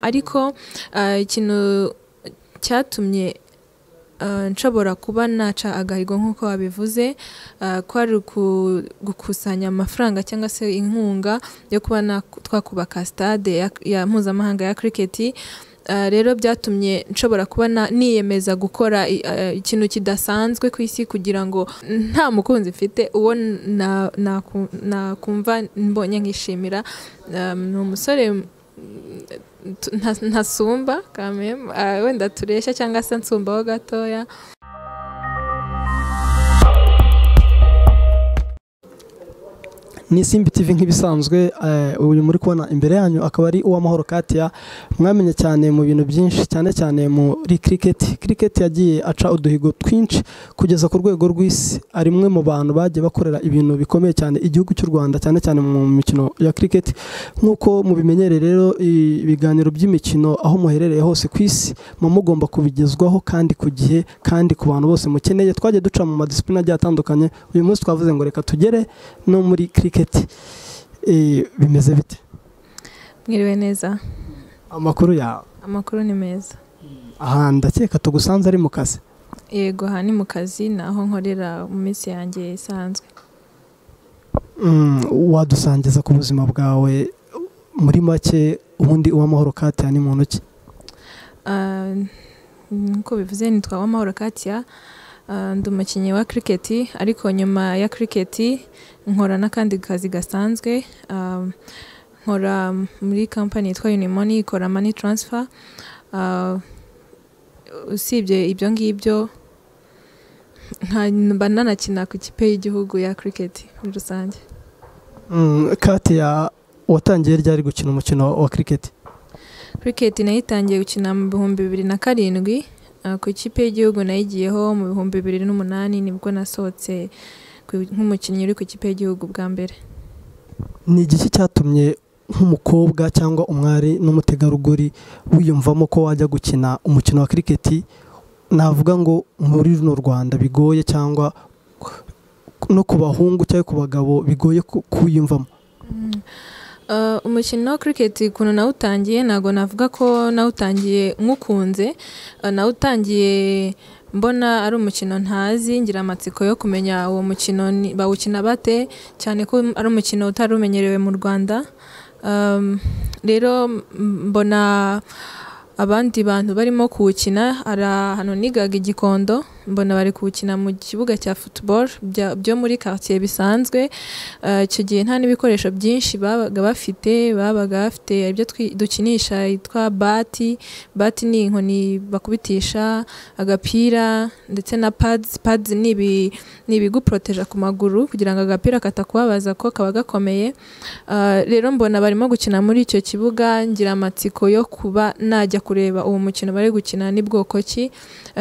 ariko ikintu cyatumye nshobora kuba naca agahigo nk'uko wabivuze kwari gukusanya amafaranga cyangwa se inkunga yo kuba twakubaka sitade mpuzamahanga ya kiriketi rero byatumye nshobora kuba niyemeza gukora ikintu kidasanzwe ku isi kugira ngo nta mukunzi mfite uwo nakumva mbonye nkishimira ni umusore ntasumba wenda tureshya cyangwa se nsumbaho gatoya ni simbi TV nk'ibisanzwe uyu muri kubona imbere yanyu akaba ari uw'amahoro katiya mwamenye cyane mu bintu byinshi cyane cyane muri kiriketi kiriketi yagiye aca uduhigo twinshi kugeza ku rwego rw'isi ari umwe mu bantu bagiye bakorera ibintu bikomeye cyane igihugu cy'u rwanda cyane cyane mu mikino ya kiriketi nk'uko mubimenyereye rero ibiganiro by'imikino aho muherereye hose ku isi muba mugomba kubigezwaho kandi ku gihe kandi ku bantu bose mukeneye twagiye duca mu madisipurine agiye atandukanye uyu munsi twavuze ngo reka tugere no muri kiriketi bimeze bite mwiriwe neza amakuru yawe amakuru ni meza aha ndakeka tugusanze ari mu kazi yego aha ni mu kazi ni aho nkorera mu minsi yanjye isanzwe wadusangiza ku buzima bwawe muri make ubundi uw'amahoro katiya ni muntu ki nk'uko bivuze nitwa uw'amahoro katiya ndi umukinnyi wa kiriketi ariko nyuma ya kiriketi nkora n'akandi kazi gasanzwe nkora muri kampani yitwa unimoni ikora mani taransifa usibye ibyo ngibyo mba nanakina ku kipe y'igihugu ya kiriketi muri rusange katiya watangiye ryari gukina umukino wa kiriketi kiriketi nayitangiye gukina mu bihumbi bibiri na karindwi ku ikipe y'igihugu nayigiyeho mu bihumbi bibiri n'umunani nibwo nasohotse nk'umukinnyi uri ku ikipe y'igihugu bwa mbere ni igiki cyatumye nk'umukobwa cyangwa umwari n'umutegarugori wiyumvamo ko wajya gukina umukino wa kiriketi navuga ngo muri runo rwanda bigoye cyangwa no ku bahungu cyangwa ku bagabo bigoye kuwiyumvamo umukino wa kiriketi ukuntu nawutangiye ntabwo navuga ko nawutangiye nk'ukunze nawutangiye mbona ari umukino ntazi ngira amatsiko yo kumenya uwo mukino bawukina bate cyane ko ari umukino utari umenyerewe mu rwanda rero mbona abandi bantu barimo kuwukina hari ahantu nigaga igikondo mbona bari kuwukina mu kibuga cya futuboro byo muri karitsiye bisanzwe icyo gihe nta n'ibikoresho byinshi babaga bafite babaga bafite ibyo dukinisha yitwa bati bati ni inkoni bakubitisha agapira ndetse na padi padi ni ibiguporoteja ku maguru kugira ngo agapira katakubabaza ko kaba gakomeye rero mbona barimo gukina muri icyo kibuga ngira amatsiko yo kuba najya kureba uwo mukino bari gukina ni bwoko ki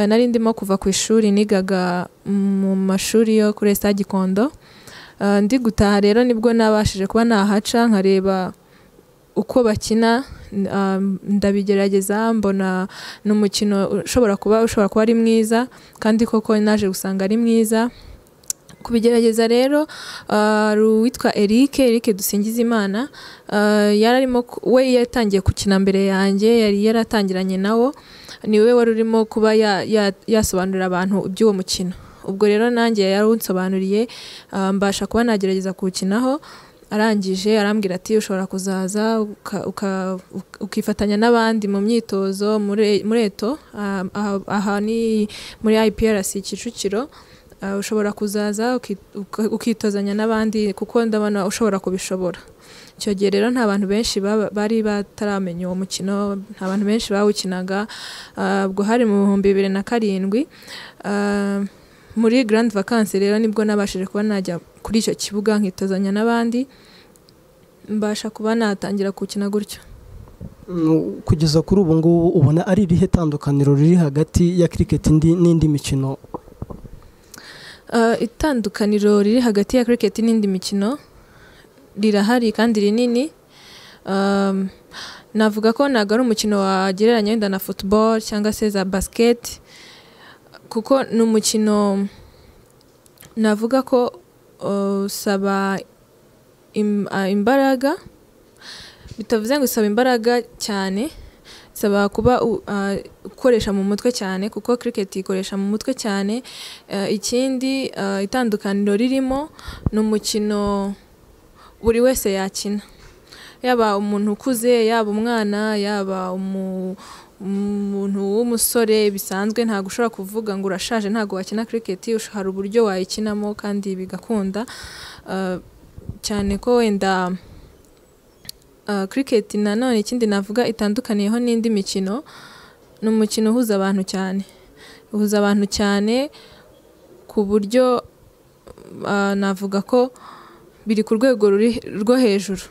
nari ndimo kuva ku ishuri nigaga mu mashuri yo kuri Esa Gikondo ndi gutaha rero nibwo nabashije kuba nahaca nkareba uko bakina ndabigerageza mbona ni umukino ushobora kuba ushobora kuba ari mwiza kandi koko naje gusanga ari mwiza kubigerageza rero hari uwitwa Eric Eric Dusingizimana yararimo we yatangiye gukina mbere yanjye yari yaratangiranye nawo niwe wari urimo kuba yasobanurira abantu iby'uwo mukino ubwo rero nanjye yari unsobanuriye mbasha kuba nagerageza kuwukinaho arangije arambwira ati ushobora kuzaza ukifatanya n'abandi mu myitozo muri eto aha ni muri IPRC Kicukiro ushobora kuzaza ukitozanya n'abandi kuko ndabona ushobora kubishobora icyo gihe rero nta bantu benshi bari bataramenya uwo mukino nta bantu benshi bawukinaga ubwo hari mu bihumbi bibiri na karindwi muri garandi vakansi rero nibwo nabashije kuba najya kuri icyo kibuga nkitozanya n'abandi mbasha kuba natangira gukina gutyo kugeza kuri ubu ngubu ubona ari irihe tandukaniro riri hagati ya kiriketi n'indi mikino itandukaniro riri hagati ya kiriketi n'indi mikino rirahari kandi rinini navuga ko ntabwo ari umukino wagereranya wenda na futuboro cyangwa se za basiketi kuko ni umukino navuga ko usaba imbaraga bitavuze ngo usaba imbaraga cyane bisaba kuba ukoresha mu mutwe cyane kuko cricket ikoresha mu mutwe cyane ikindi itandukaniro ririmo ni umukino buri wese yakina yaba umuntu ukuze yaba umwana yaba umuntu w'umusore bisanzwe ntabwo ushobora kuvuga ngo urashaje ntabwo wakina cricket hari uburyo wayikinamo kandi bigakunda cyane ko wenda cricket nanone ikindi navuga itandukaniyeho n'indi mikino ni umukino uhuza abantu cyane uhuza abantu cyane ku buryo navuga ko biri ku rwego rwo hejuru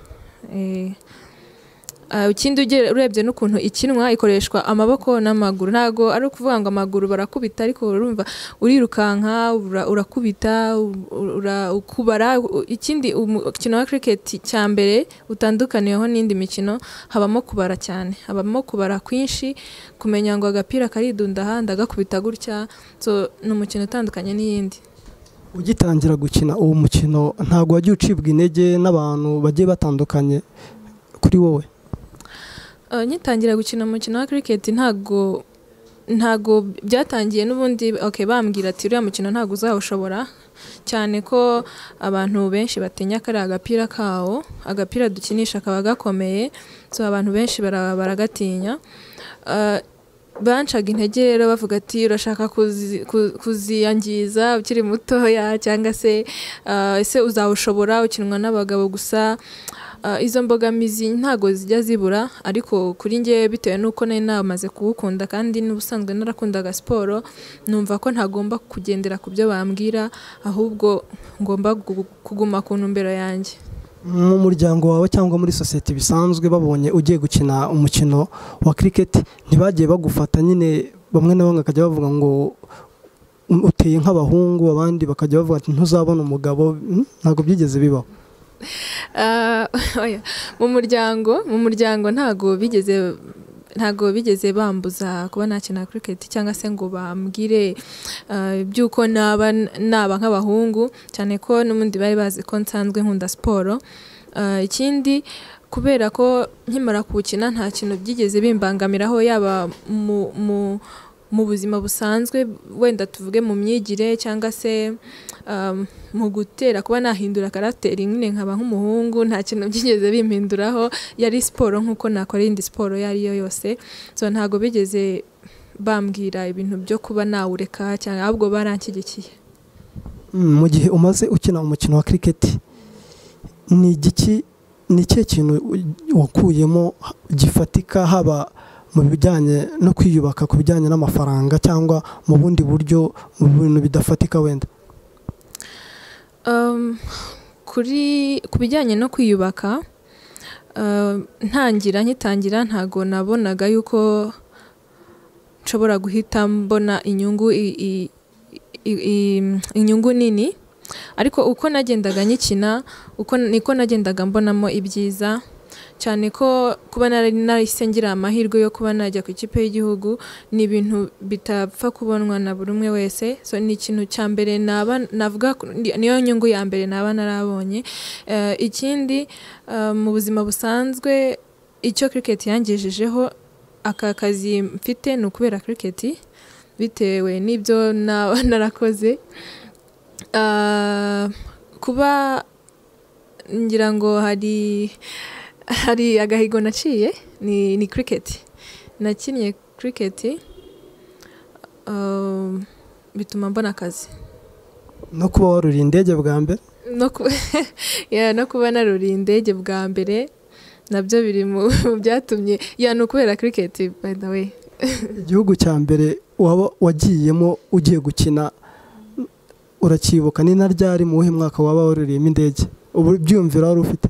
ikindi urebye n'ukuntu ikinwa ikoreshwa amaboko n'amaguru ntabwo ari ukuvuga ngo amaguru barakubita ariko urumva urirukanka urakubita ukubara ikindi umukino wa kiriketi cya mbere utandukaniyeho n'indi mikino habamo kubara cyane habamo kubara kwinshi kumenya ngo agapira karidunda ahandi agakubita gutya ni umukino utandukanye n'iyindi ugitangira gukina uwo mukino ntabwo wajya ucibwa intege n'abantu bagiye batandukanye kuri wowe nyitangira gukina umukino wa kiriketi ntabwo ntabwo byatangiye n'ubundi bambwira ati uriya mukino ntabwo uzawushobora cyane ko abantu benshi batinya kariya agapira kawo agapira dukinisha kaba gakomeye so abantu benshi baragatinya bancaga intege rero bavuga ati urashaka kuziyangiza ukiri mutoya cyangwa se ese uzawushobora ukinwa n'abagabo gusa izo mbogamizi ntabwo zijya zibura ariko kuri ngewe bitewe n'uko nari namaze kuwukunda kandi n'ubusanzwe narakundaga siporo numva ko ntagomba kugendera ku byo bambwira ahubwo ngomba kuguma ku ntumbero yanjye mu muryango wawe cyangwa muri sosiyete bisanzwe babonye ugiye gukina umukino wa kiriketi ntibagiye bagufata nyine bamwe na bamwe bakajya bavuga ngo uteye nk'abahungu abandi bakajya bavuga ati ntuzabona umugabo ntabwo byigeze bibaho mu muryango mu muryango ntabwo bigeze ntabwo bigeze bambuza kuba nakina kiriketi cyangwa se ngo bambwire by'uko naba naba nk'abahungu cyane ko n'ubundi bari bazi ko nsanzwe nkunda siporo ikindi kubera ko nkimara kuwukina nta kintu byigeze bimbangamiraho yaba mu mu buzima busanzwe wenda tuvuge mu myigire cyangwa se mu gutera kuba nahindura karagiteri nyine nkaba nk'umuhungu nta kintu byigeze bimpinduraho yari siporo nk'uko nakora iyindi siporo iyo ari yo yose so ntabwo bigeze bambwira ibintu byo kuba nawureka cyangwa ahubwo baranshyigikiye mu gihe umaze ukina umukino wa kiriketi ni igiki ni ikihe kintu wakuyemo gifatika haba mu bijyanye no kwiyubaka ku bijyanye n'amafaranga cyangwa mu bundi buryo mu bintu bidafatika wenda ku bijyanye no kwiyubaka ntangira nkitangira ntabwo nabonaga yuko nshobora guhita mbona inyungu inyungu nini ariko uko nagendaga nyikina niko nagendaga mbonamo ibyiza cyane ko kuba narahise ngira amahirwe yo kuba najya ku ikipe y'igihugu ni ibintu bitapfa kubonwa na buri umwe wese ni ikintu cya mbere navuga niyo nyungu ya mbere naba narabonye ikindi mu buzima busanzwe icyo kiriketi yangejejeho aka kazi mfite ni ukubera kiriketi bitewe n'ibyo narakoze kuba ngira ngo hari hari agahigo naciye ni ni kiriketi nakinnye kiriketi bituma mbona akazi no kuba waruriye indege bwa mbere no kuba naruriye indege bwa mbere nabyo biri mu byatumye ya ni ukubera kiriketi wenda we igihugu cya mbere waba wagiyemo ugiye gukina urakibuka ni na ryari mu wuhe mwaka waba waruriyemo indege byiyumvira wari ufite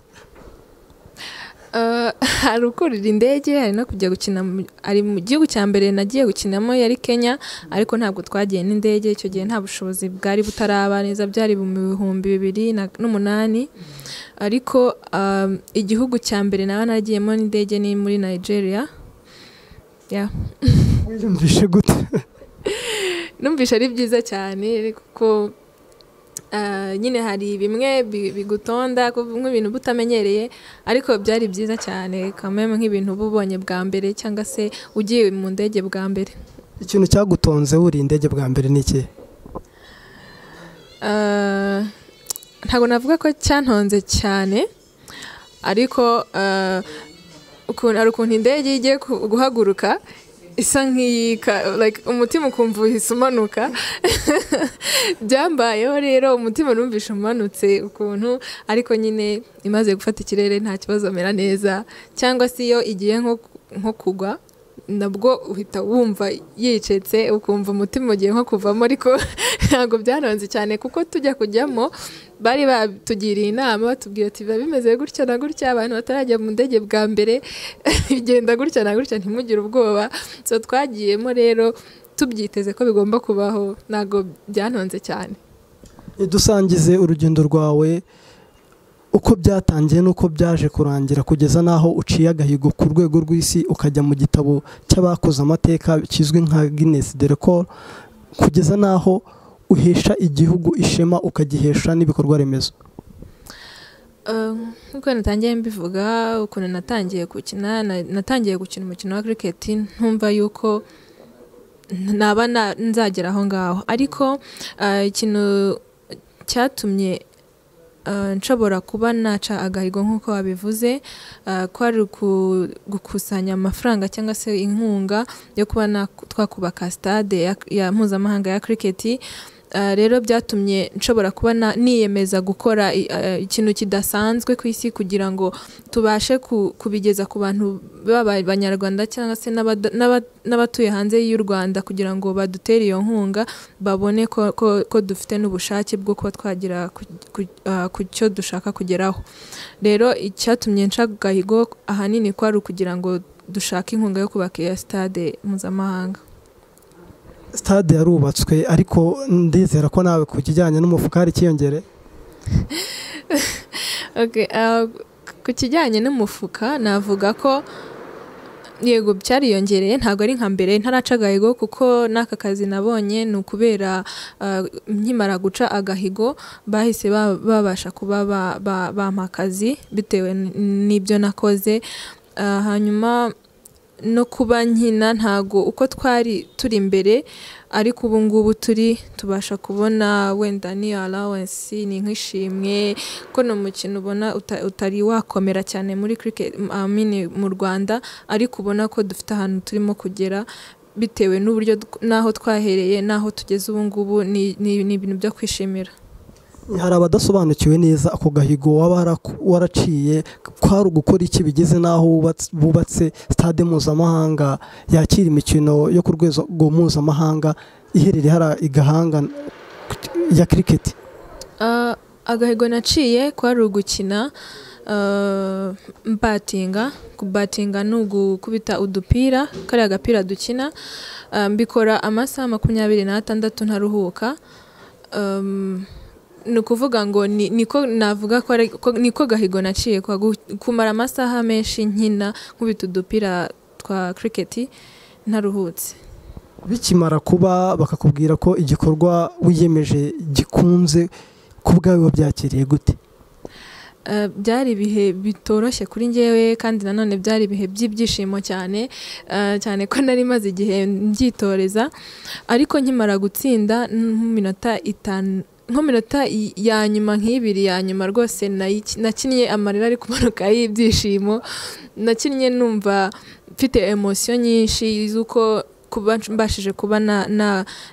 hari ukurira indege hari no kujya gukina ari mu gihugu cya mbere nagiye gukinamo yari kenya ariko ntabwo twagiye n'indege icyo gihe nta bushobozi bwari butaraba neza byari mu bihumbi bibiri n'umunani ariko igihugu cya mbere naba naragiyemo n'indege ni muri nigeria wiyumvishe gute numvishe ari byiza cyane kuko nyine hari bimwe bigutonda nk'ibintu uba utamenyereye ariko byari byiza cyane kamwe nk'ibintu uba ubonye bwa mbere cyangwa se ugiye mu ndege bwa mbere ikintu cyagutonze wuriye indege bwa mbere ni iki ntabwo navuga ko cyantonze cyane ariko hari ukuntu indege igiye guhaguruka isa nk'iyika umutima ukumva uhise umanuka byambayeho rero umutima numvishe umanutse ukuntu ariko nyine imaze gufata ikirere nta kibazo mera neza cyangwa se iyo igiye nko kugwa nabwo uhita wumva yicetse ukumva umutima ugiye nko kuvamo ariko ntabwo byaranze cyane kuko tujya kujyamo bari batugiriye inama batubwira ati biba bimeze gutya na gutya abantu batarajya mu ndege bwa mbere bigenda gutya na gutya ntimugire ubwoba so twagiyemo rero tubyiteze ko bigomba kubaho ntabwo byanonze cyane dusangize urugendo rwawe uko byatangiye n'uko byaje kurangira kugeza n'aho uciye agahigo ku rwego rw'isi ukajya mu gitabo cy'abakoze amateka kizwi nka Guinness de record kugeza n'aho uhesha igihugu ishema ukagihesha n'ibikorwa remezo nk'uko natangiye mbivuga ukuntu natangiye gukina natangiye gukina umukino wa kiriketi ntumva yuko naba nzagera aho ngaho ariko ikintu cyatumye nshobora kuba naca agahigo nk'uko wabivuze ko ari gukusanya amafaranga cyangwa se inkunga yo kuba twakubaka sitade ya mpuzamahanga ya kiriketi rero byatumye nshobora kuba niyemeza gukora ikintu kidasanzwe ku isi kugira ngo tubashe kubigeza ku bantu baba abanyarwanda cyangwa se n'abatuye hanze y'u rwanda kugira ngo badutere iyo nkunga babone ko dufite n'ubushake bwo kuba twagera ku cyo dushaka kugeraho rero icyatumye nca gahigo ahanini ko ari ukugira ngo dushake inkunga yo kubaka iya sitade mpuzamahanga sitade yarubatswe ariko ndizera ko nawe ku kijyanye n'umufuka hari ikiyongere ku kijyanye n'umufuka navuga ko yego byariyongereye ntabwo ari nka mbere ntaraca agahigo kuko n'aka kazi nabonye ni ukubera nkimara guca agahigo bahise babasha kuba bampa akazi bitewe n'ibyo nakoze hanyuma no kuba nkina ntago uko twari turi imbere ariko ubu ngubu turi tubasha kubona wenda ni allowance ni nk'ishimwe ko ni umukino ubona utari wakomera cyane muri mu rwanda ariko ubona ko dufite ahantu turimo kugera bitewe n'uburyo n'aho twahereye n'aho tugeze ubu ngubu ni ibintu byo kwishimira hari abadasobanukiwe neza ako gahigo waba waraciye kwari ugukora iki bigeze n'aho bubatse sitade mpuzamahanga yakira imikino yo ku rwego mpuzamahanga iherereye hari igahanga ya kiriketi agahigo naciye kwari ugukina mbatinga kubatinga ni ugukubita udupira kariya gapira dukina mbikora amasaha makumyabiri n'atandatu ntaruhuka ni ukuvuga ngo niko navuga ko niko gahigo naciye kumara amasaha menshi nkina nkubita udupira twa kiriketi ntaruhutse bikimara kuba bakakubwira ko igikorwa wiyemeje gikunze ku bwawe wabyakiriye gute byari ibihe bitoroshye kuri ngewe kandi nanone byari ibihe by'ibyishimo cyane cyane ko nari maze igihe mbyitoreza ariko nkimara gutsinda nk'iminota itanu minota ya nyuma nk'ibiri ya nyuma rwose nakinnye amarira ari kumanuka y'ibyishimo nakinnye numva mfite emosiyo nyinshi z'uko kuba mbashije kuba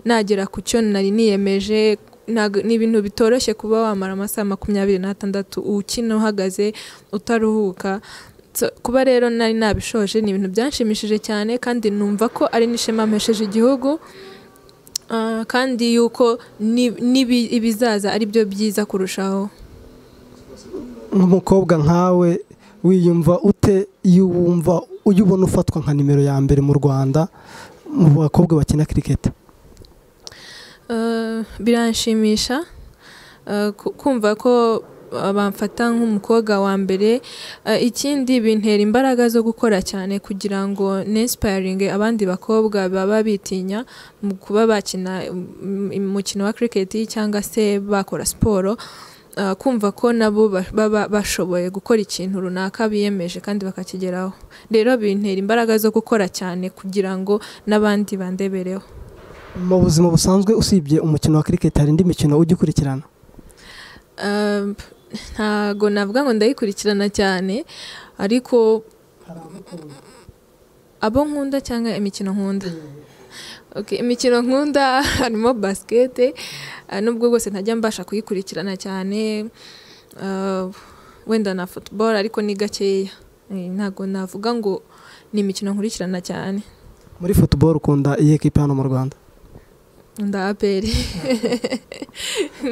nagera ku cyo nari niyemeje ni ibintu bitoroshye kuba wamara amasaha makumyabiri n'atandatu ukina uhagaze utaruhuka kuba rero nari nabishoje ni ibintu byanshimishije cyane kandi numva ko ari n'ishema mpesheje igihugu kandi yuko ibizaza ari byo byiza kurushaho nk'umukobwa nkawe wiyumva ute iyo wumva ujya ubona ufatwa nka nimero ya mbere mu rwanda mu bakobwa bakina kiriketi biranshimisha kumva ko bamfata nk'umukobwa wa mbere Eh, ikindi bintera imbaraga zo gukora cyane kugira ngo n'insipayiringe abandi bakobwa baba bitinya mu kuba bakina mm, umukino wa kiriketi cyangwa se bakora siporo eh, kumva ko nabo ba- baba bashoboye gukora ikintu runaka biyemeje kandi bakakigeraho rero bintera imbaraga zo gukora cyane kugira ngo n'abandi bandebereho mu buzima busanzwe usibye umukino wa kiriketi hari indi mikino ujya ukurikirana Um, ntago navuga ngo ndayikurikirana cyane ariko abo nkunda cyangwa imikino nkunda Okay, imikino nkunda harimo basikete ah, nubwo bwose ntajya mbasha kuyikurikirana cyane ah, wenda na football ariko ni gakeya Eh, ntago navuga ngo ni imikino nkurikirana cyane muri futuboro ukunda iyihe kipe hano mu rwanda nda aperi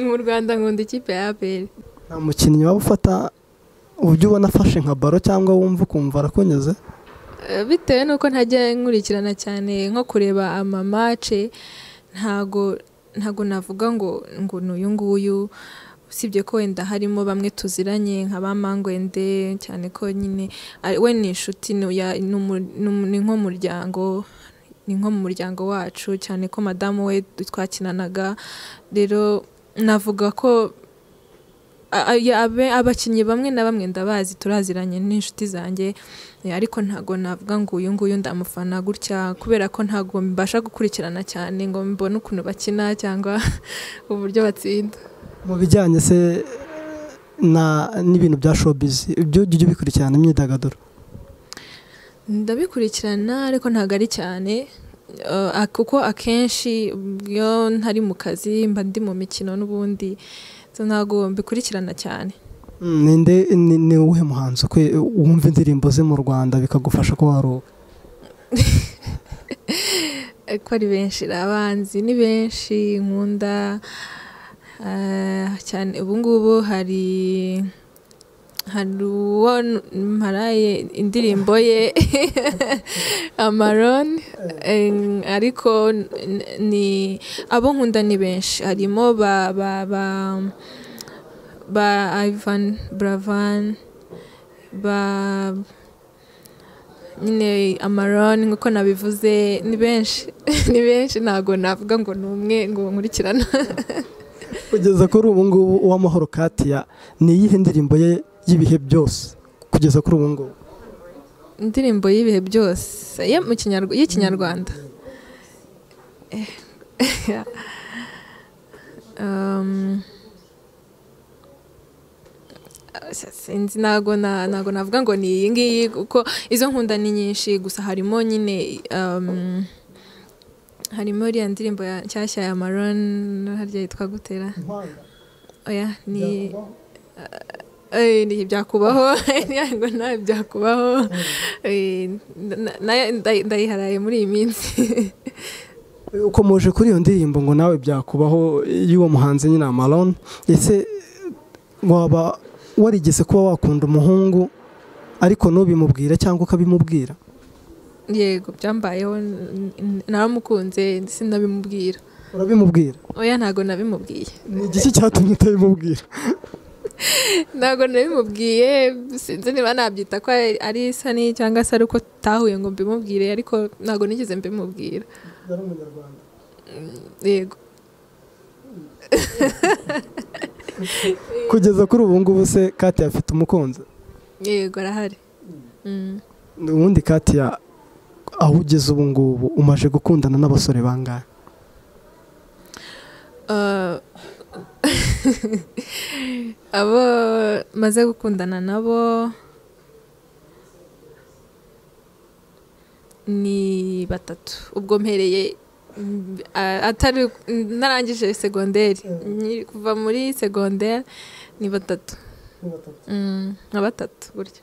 mu rwanda nkunda ikipe ya aperi nta mukinnyi waba ufata uburyo ubona afashe nka baro cyangwa wumva ukumva arakunyuze Eh, bitewe n'uko ntajya nkurikirana cyane nko kureba amamace ntago ntago navuga ngo ngo ni uyu nguyu usibye ko wenda harimo bamwe tuziranye nka ba mangwende cyane ko nyine ari- we ni inshuti ni uya- ni umu- ni umu- ni nko mu muryango ni nko mu muryango wacu cyane ko madamu we twakinanaga rero navuga ko a- a- ya- abe- abakinnyi bamwe na bamwe ndabazi turaziranye n'inshuti zanjye Eh, ariko ntago navuga ngo uyu nguyu ndamufana gutya kubera ko ntago mbasha gukurikirana cyane ngo mbone ukuntu bakina cyangwa uburyo batsinda mu bijyanye se na n'ibintu bya showbiz ibyo ujya ujya ubikurikirana imyidagaduro ndabikurikirana ariko ntago ari cyane Eh, a- kuko akenshi iyo ntari mu kazi mba ndi mu mikino n'ubundi so ntago mbikurikirana cyane Mm, ninde ni ni uwuhe muhanzi ukwe- wumva indirimbo ze mu rwanda bikagufasha kuba waruhuka ko ari benshi abanzi ni benshi nkunda eh, cyane ubu ngubu hari hari uwo n- mparaye indirimbo ye amaroni eh, ariko n- ni abo nkunda ni benshi harimo ba ba ba ba Ivan Bravan ba nyine amaroni nk'uko nabivuze ni benshi ni benshi ntabwo navuga ngo ni umwe ngo nkurikirana kugeza kuri ubu ngubu uw'amahoro katia ni iyihe ndirimbo ye y'ibihe byose kugeza kuri ubu ngubu indirimbo y'ibihe byose ye mu Kinyarw- y'ikinyarwanda Eh, um, sinzi ntabwo na- ntabwo navuga ngo ni iyi ngiyi kuko izo nkunda ni nyinshi gusa harimo nyine um, harimo iriya ndirimbo ya nshyashya ya maron harya yitwa gutera oya ni Eh, ni ibyakubaho ngo nta byakubaho Eh, na- na- nday- ndayiharaye muri iyi minsi uko muje kuri iyo ndirimbo ngo nawe byakubaho y'uwo muhanzi nyine amaron ese waba warigeze kuba wakunda umuhungu ariko ntubimubwire cyangwa ukabimubwira yego byambayeho n- n- naramukunze sinabimubwira urabimubwira oya ntago nabimubwiye ni igiki cyatumye utabimubwira ntago nabimubwiye sinzi niba nabyita ko ari isani cyangwa se ari uko tahuye ngo mbimubwire ariko ntago nigeze mbimubwira yari umunyarwanda yego kugeza kuri ubu ngubu se katia afite umukunzi yego arahari Mm. ubundi katia aho ugeze ubu ngubu umaze gukundana n'abasore bangahe Eh, abo maze gukundana nabo ni batatu ubwo mpereye mm, a- atari narangije segonderi Nyi- kuva muri segonderi ni batatu Mm, nka batatu gutya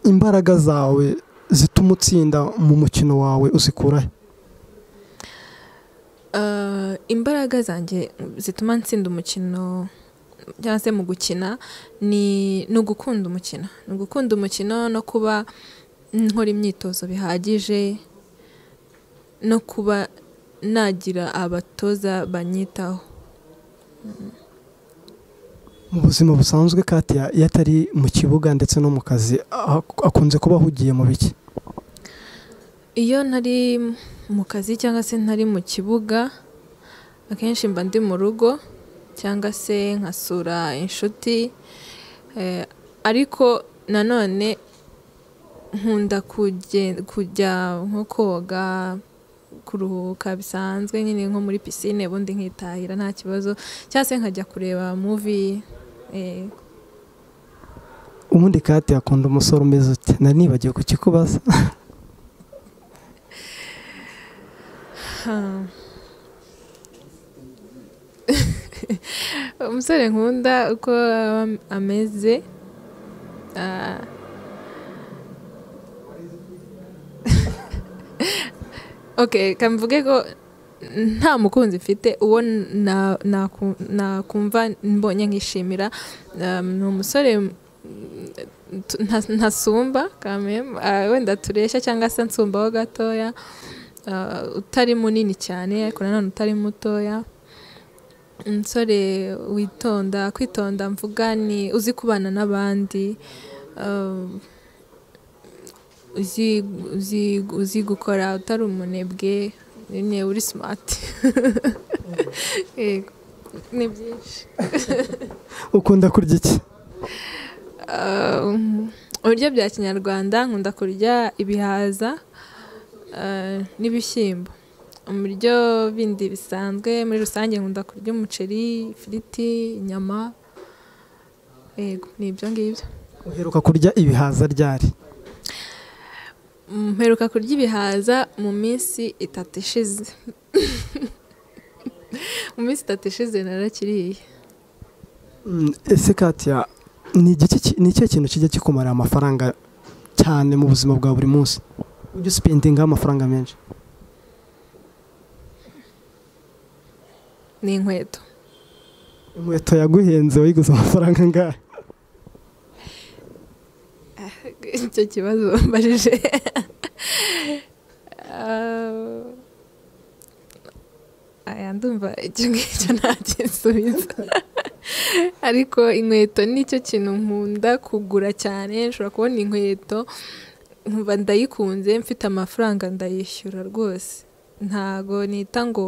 imbaraga zawe zituma utsinda mu mukino wawe uzikurahe Eh, imbaraga zanjye zituma ntsinda umukino cyangwa se mu gukina ni ni ugukunda umukino ni ugukunda umukino no kuba nkora imyitozo bihagije no kuba nagira abatoza banyitaho mu buzima busanzwe Katia iyo atari mu kibuga ndetse no mu kazi akunze kuba ahugiye mu biki iyo ntari mu kazi cyangwa se ntari mu kibuga akenshi mba ndi mu rugo cyangwa se nkasura inshuti ariko nanone nkunda kujya nko koga kuruhuka bisanzwe nyine nko muri pisine ubundi nkitahira nta kibazo cyangwa se nkajya kureba muvi ubundi kate akunda umusore umeze uti nari nibagiwe kukikubaza umusore nkunda uko ameze ok kamvuge ko nta mukunzi mfite uwo nakumva mbonye nkishimira ni umusore ntasumba wenda tureshya cyangwa se nsumbaho gatoya utari munini cyane ariko nanone utari mutoya umusore witonda kwitonda mvuga ni uzi kubana n'abandi uzi gukora utari umunebwe nyine uri simati ni byinshi ukunda kurya iki ibiryo bya kinyarwanda nkunda kurya ibihaza n'ibishyimbo mu biryo bindi bisanzwe muri rusange nkunda kurya umuceri ifiriti inyama ni ibyo ngibyo uheruka kurya ibihaza ryari mperuka kurya ibihaza mu minsi itatu ishize mu minsi itatu ishize narakiriye ese katiya ni ikihe kintu kijya kikumarira amafaranga cyane mu buzima bwa buri munsi ujya usipendingaho amafaranga menshi ni inkweto inkweto yaguhenze wayiguze amafaranga angahe icyo kibazo mbajije aya ndumva icyo ngicyo nta gisubizo ariko inkweto nicyo kintu nkunda kugura cyane nshobora kubona inkweto nkumva ndayikunze mfite amafaranga ndayishyura rwose ntago nita ngo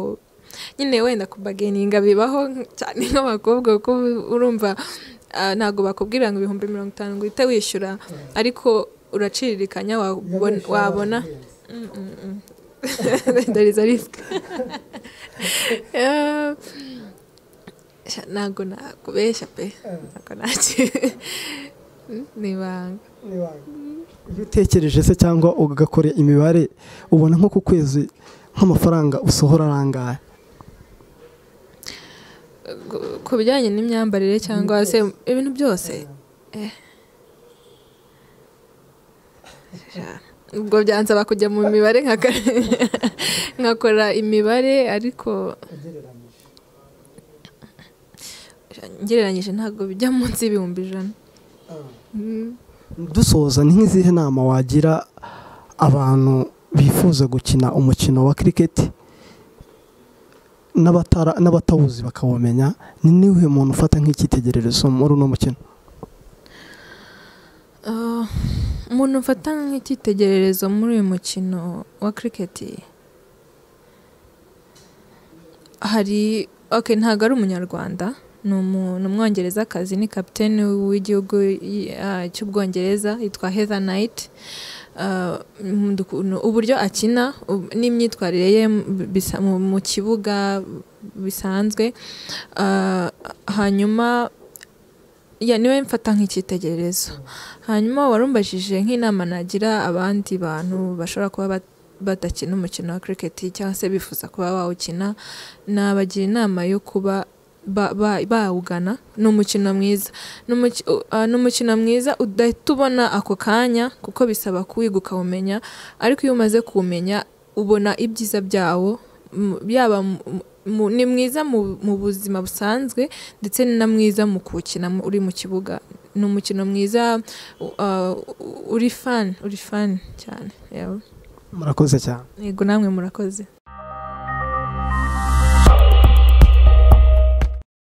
nyine wenda kubageninga bibaho cyane nk'abakobwa kuko urumva ntabwo bakubwira ngo ibihumbi mirongo itanu ngo uhite wishyura ariko uraciririkanya wabona ntabwo nakubeshya pe ni ibanga iyo utekereje se cyangwa ugakora imibare ubona nko ku kwezi nk'amafaranga usohora arangaye ku bijyanye n'imyambarire cyangwa se ibintu byose ubwo byansaba kujya mu mibare nkakora imibare ariko ngereranyije ntabwo bijya munsi y'ibihumbi ijana dusoza ni nk'izihe nama wagira abantu bifuza gukina umukino wa kiriketi n'abatawuzi bakawumenya ni niwe muntu ufata nk'icyitegererezo muri uno mukino umuntu ufata nk'icyitegererezo muri uyu mukino wa kiriketi hari ntabwo ari umunyarwanda ni umwongerezakazi ni kapitene w'igihugu cy'ubwongereza yitwa heather knight uburyo akina n'imyitwarire ye mu kibuga bisanzwe hanyuma niwe mfata nk'icyitegererezo hanyuma warumbajije nk'inama nagira abandi bantu bashobora kuba badakina umukino wa kiriketi cyangwa se bifuza kuba bawukina nabagira inama yo kuba bawugana ni umukino mwiza ni umukino mwiza udahita ubona ako kanya kuko bisaba kuwiga ukawumenya ariko iyo umaze kuwumenya ubona ibyiza byawo yaba ni mwiza mu buzima busanzwe ndetse ni na mwiza mu kuwukina uri mu kibuga ni umukino mwiza uri fani uri fani cyane murakoze cyane yego namwe murakoze